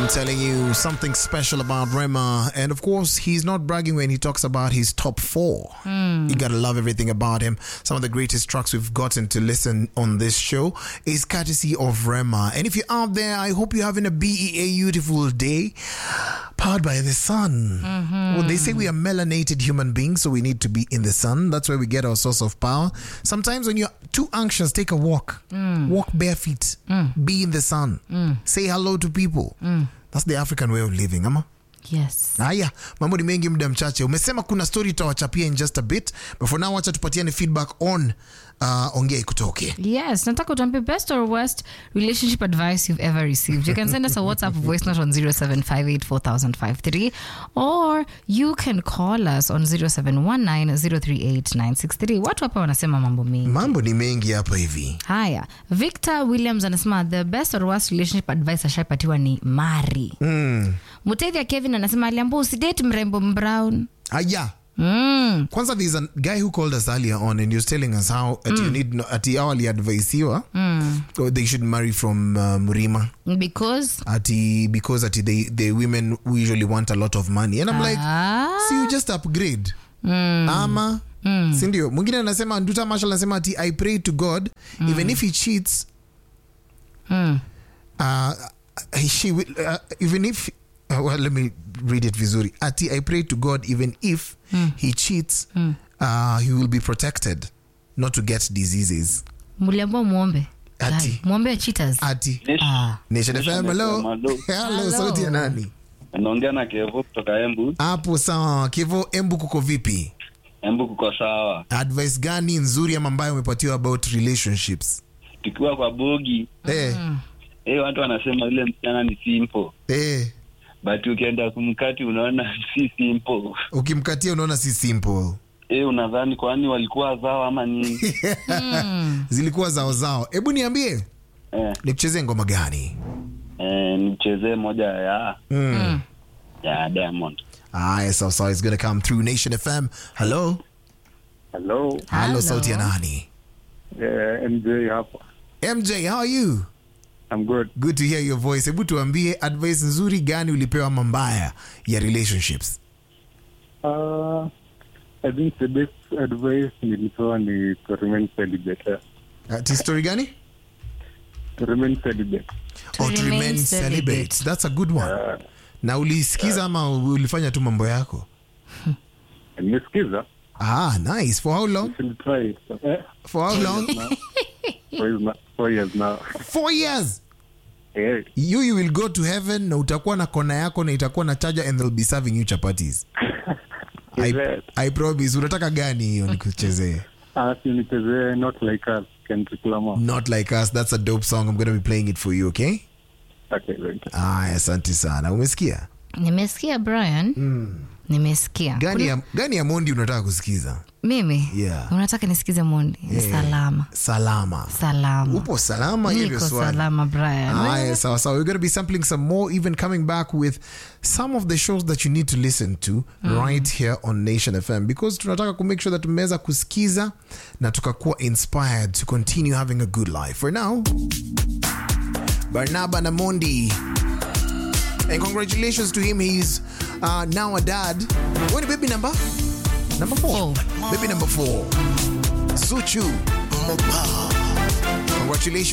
I'm telling you something special about Rema. And of course, he's not bragging when he talks about his top four. You gotta love everything about him. Some of the greatest tracks we've gotten to listen on this show is courtesy of Rema. And if you're out there, I hope you're having a BEA beautiful day powered by the sun. Well, they say we are melanated human beings, so we need to be in the sun. That's where we get our source of power. Sometimes when you're too anxious, take a walk. Walk bare feet. Be in the sun. Say hello to people. That's the African way of living, ama? Yes. haya mambo ni mengi muda mchache umesema kuna story utawachapia in just a bit but for now wacha tupatiane feedback on uh, ongea ikutoke Yes, nataka utuambie best or worst relationship advice you've ever received. You can send us a WhatsApp voice note on 07584053 or you can call us on 0719038963. Watu hapa wanasema mambo mengi. mambo ni mengi hapa hivi Haya, Victor Williams anasema the best or worst relationship advice ashaipatiwa ni mari. mm. Mutethia Kevin anasema aliambua usidate mrembo mbrown. haya Mm. kwanza there's a guy who called us earlier on and he was telling us how at you need no, ati how aliadvaisiwa Mm. or they should marry from uh, mrima Because ati because ati they, the women usually want a lot of money and i'm like ah, see you just upgrade mm. ama sindio mwingine anasema nduta marshall anasema ati i pray to god even if he cheats Mm. uh, she will, uh, even if uh, well, let me read it vizuri ati i pray to god even if he cheats uh, he will be protected not to get diseases muliambua muombe Ati. Guy, muombe cheaters ati ah. nation fm hello Hello. hello Hello. sauti ya nani naongea na Kevo kutoka Embu. hapo sawa kivo embu kuko vipi Embu kuko sawa. advice gani nzuri ama ambayo umepatiwa about relationships Tukiwa kwa bogi eh, eh, watu wanasema yule msichana ni simple, eh, but ukienda kumkati unaona si simple. ukimkatia unaona si simple Eh, unadhani kwani walikuwa zao ama nini? zilikuwa zao zao hebu niambie eh, nikuchezee ngoma gani eh, nichezee moja ya mm. ya Diamond. aya sawa sawa it's gonna come through nation fm hello Hello, hello Hello. sauti ya nani uh, MJ hapa. mj how are you I'm good. good to hear your voice hebu tuambie advice nzuri gani ulipewa ama mbaya ya relationships Uh, I think the best advice nilipewa ni to remain celibate. ati story gani To remain celibate. To or to remain remain celibate celibate. that's a good one Uh, na ulisikiza ama ulifanya tu mambo yako nimesikiza. ah nice for how long Should try it. Eh, for how long four years now. Four years now. four years Eh, you you will go to heaven na utakuwa na kona yako na itakuwa na charger and they'll be serving you chapatis I, Is it? I promise unataka gani hiyo nikuchezee uh, si nichezee not like us. Kendrick Lamar. not like us that's a dope song i'm gonna be playing it for you okay Okay, thank you. aya asante sana umesikia nimesikia brian nimesikia gani ya, gani ya mondi unataka kusikiza mimi Yeah. unataka nisikize mondi Ni salama salama salama upo salama hiyo ndio niko swali salama brian Aya, sawa sawa we're going to be sampling some more even coming back with some of the shows that you need to listen to right here on nation fm because tunataka ku make sure that tumeweza kusikiza na tukakuwa inspired to continue having a good life for now barnaba namondi and congratulations to him he's uh, now a dad when baby number number four Four. baby number four suchu congratulations